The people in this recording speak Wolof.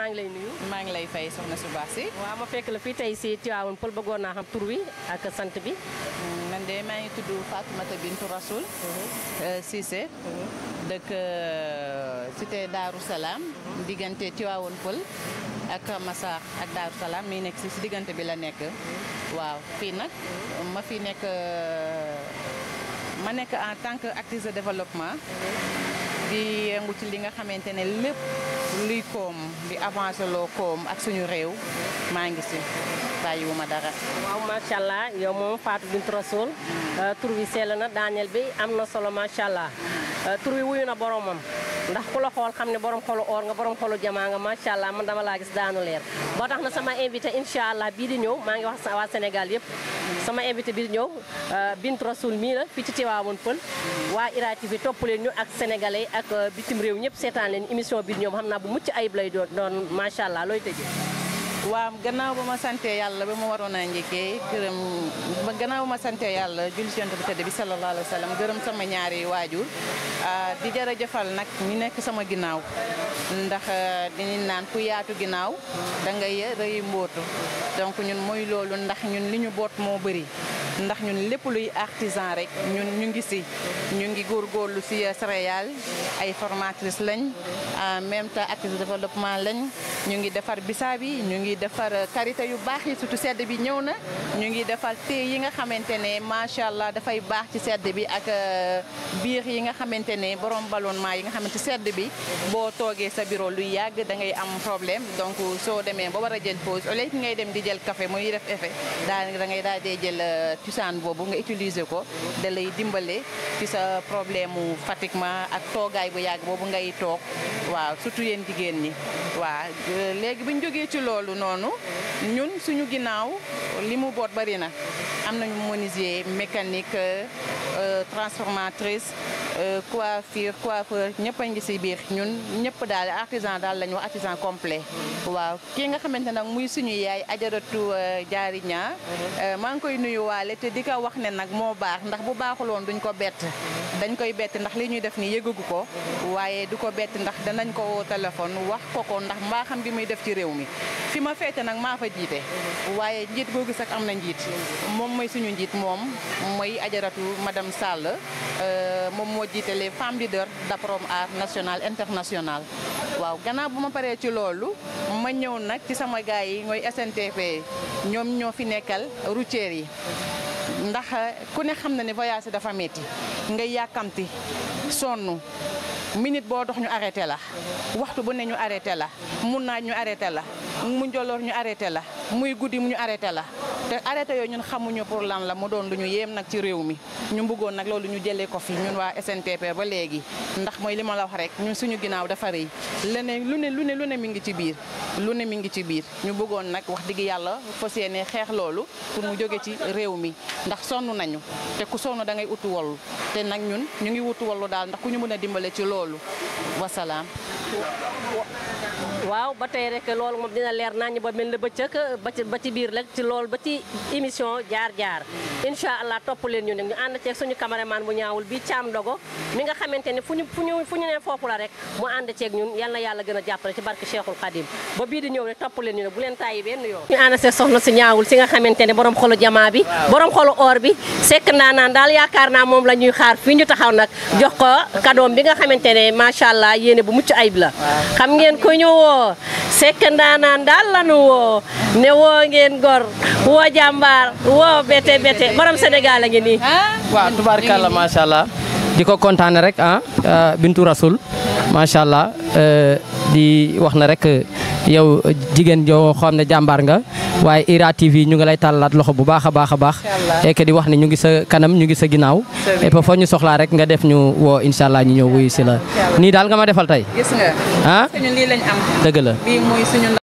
maa ngi lay nuyu. maa ngi lay fay soxna su baax si. waaw ma fekk la fii tey si Tivaouane Peulh bëggoon naa xam tur wi ak sant bi. man de maa ngi tudd Fatoumata Bintou Rasoul. Cissé. dëkk cité Darou Salaam. diggante Tivaouane Peulh ak Massar ak Darou Salaam mi nekk si si diggante bi la nekk. waaw fii nag ma fi nekk ma nekk en tant que actrice de développement. di yëngu ci li nga xamante ne lépp luy koom di avancé loo koom ak suñu réew maa ngi si bàyyiwuma dara. waaw macha allah yow moom Fatou Bintou Rasoul tur wi sell na Daniel bi am na solo macha allah tur wi wuyu na boromam ndax ku la xool xam ne borom xolu or nga borom xolu jamaa nga macha allah man dama laa gis daanu leer. boo tax na sama invité incha allah bii di ñëw maa ngi wax waa Sénégal yëpp sama invité bii di ñëw Bintou Rasoul mii la fii ci Tivaouane Peulh waa IRA TV topp leen ñu ak sénégalais ak bitim réew ñëpp seetaan leen émission bi di ñëw xam naa bu mucc ayib lay doon doon macha allah looy tëjee. waaw gannaaw ba ma sante yàlla ba ma waroon a njëkkee gërëm ba gannaaw ba ma sante yàlla julli ci yonent bu tëdd bi sallallahu alayhi wa sallam gërëm sama ñaari waajur di jërëjëfal nag ñu nekk sama ginnaaw ndax dañuy naan ku yaatu ginnaaw da ngay rëy mbootu donc ñun mooy loolu ndax ñun li ñu boot moo bëri ndax ñun lépp luy artisan rek ñun ñu ngi si ñu ngi góorgóorlu si céréales ay formatrices lañ en même temps actrice de développement lañ ñu ngi defar bisaab yi ñu ngi defar karité yu baax yi surtout sedd bi ñëw na ñu ngi defar thé yi nga xamante ne macha allah dafay baax ci sedd bi ak biir yi nga xamante ne borom ballonnement yi nga xamante sedd bi boo toogee sa bureau luy yàgg da ngay am problème donc soo demee ba war a jël pause au lieu que ngay dem di jël café muy def effet daa da ngay daal di jël tusaan boobu nga utiliser ko da lay dimbale ci sa problème mu fatiguement ak toogaay bu yàgg boobu ngay toog waaw surtout yéen jigéen ñi waaw léegi bu ñu jógee ci loolu noonu ñun suñu ginnaaw li mu boot bari na am nañu menuisier mécanique transformatrice coiffure coiffeur ñëpp a ngi si biir ñun ñëpp daal artisan daal lañu wax artisan complet waaw kii nga xamante nag muy suñu yaay ajaratu jaari ñaa maa ngi koy nuyu waale te di ko wax ne nag moo baax ndax bu baaxuloon duñ ko bett dañ koy bett ndax li ñuy def nii yëgagu ko waaye du ko bett ndax danañ ko woo téléphone wax ko ko ndax mbaaxam gi muy def ci réew mi fi ma feete nag maa fa jiite waaye njiit boo gis ak am na njiit moom mooy suñu njiit moom mooy ajaratu madame Sall moom moo jiite les femmes leaders d'Aprom Art national international waaw gannaaw bu ma paree ci loolu ma ñëw nag ci sama gars yi mooy SNTP ñoom ñoo fi nekkal routiers yi ndax ku ne xam na ne voyage dafa metti ngay yàkkamti sonn minute boo dox ñu arrêté la waxtu bu ne ñu arrêté la mun naaj ñu arrêté la mu njoloor ñu arrêté la muy guddi mu ñu arrêté la te arrêté yooyu ñun xamuñu pour lan la mu doon lu ñu yéem nag ci réew mi ñu bëggoon nag loolu ñu jëlee ko fi ñun waa SNTP ba léegi ndax mooy li ma la wax rek ñun suñu ginnaaw dafa rëy leneen lu ne lu ne lu ne mi ngi ci biir lu ne mi ngi ci biir ñu bëggoon nag wax digg yàlla fas yéene xeex loolu pour mu jóge ci réew mi ndax sonn nañu te ku sonn da ngay utu wallu te nag ñun ñu ngi wutu wallu daal ndax ku ñu mën a dimbale ci loolu wasalaam waaw ba tey rek loolu moom dina leer nañ ba mel ne bëccëg ba ci ba ci biir rek ci loolu ba ci émission jaar jaar incha allah topp leen ñu ne ñu ànd ceeg suñu caméraman bu ñaawul bi Thiam Dogo mi nga xamante ne fu ñu fu ñu fu ñu ne foofu la rek mu ànd ceeg ñun yal na yàlla gën a jàppale ci barke Cheikhul Khadim ba bii di ñëw rek topp leen ñu ne bu leen tàyyi benn yoon ñu ànd ceeg soxna si ñaawul si nga xamante ne borom xolu jamaa bi borom xolu or bi sekk naa naan daal yaakaar naa moom la ñuy xaar fii ñu taxaw nag jox ko kadoom bi nga xamante ne macha allah yéene bu mucc ayib la xam ngeen ko ñu woo sekk ndaanaan daal lanu woo ne woo ngeen gor woo jàmbaar woo bete bete borom Sénégal a ngi nii waaw tubaarkàlla macha allah di ko kontaane rek ah Bintou Rasoul macha allah di wax na rek yow jigéen joo xam ne jàmbaar nga waaye IRA TV ñu ngi lay tàllalaat loxo bu baax a baax a baax et que di wax ne ñu ngi sa kanam ñu ngi sa ginnaaw et puis foo ñu soxlaa rek nga def ñu woo incha allah ñu ñëw wuyu si la nii daal nga ma defal tey gis nga ah ñun lii lañ am dëgg la bii mooy suñu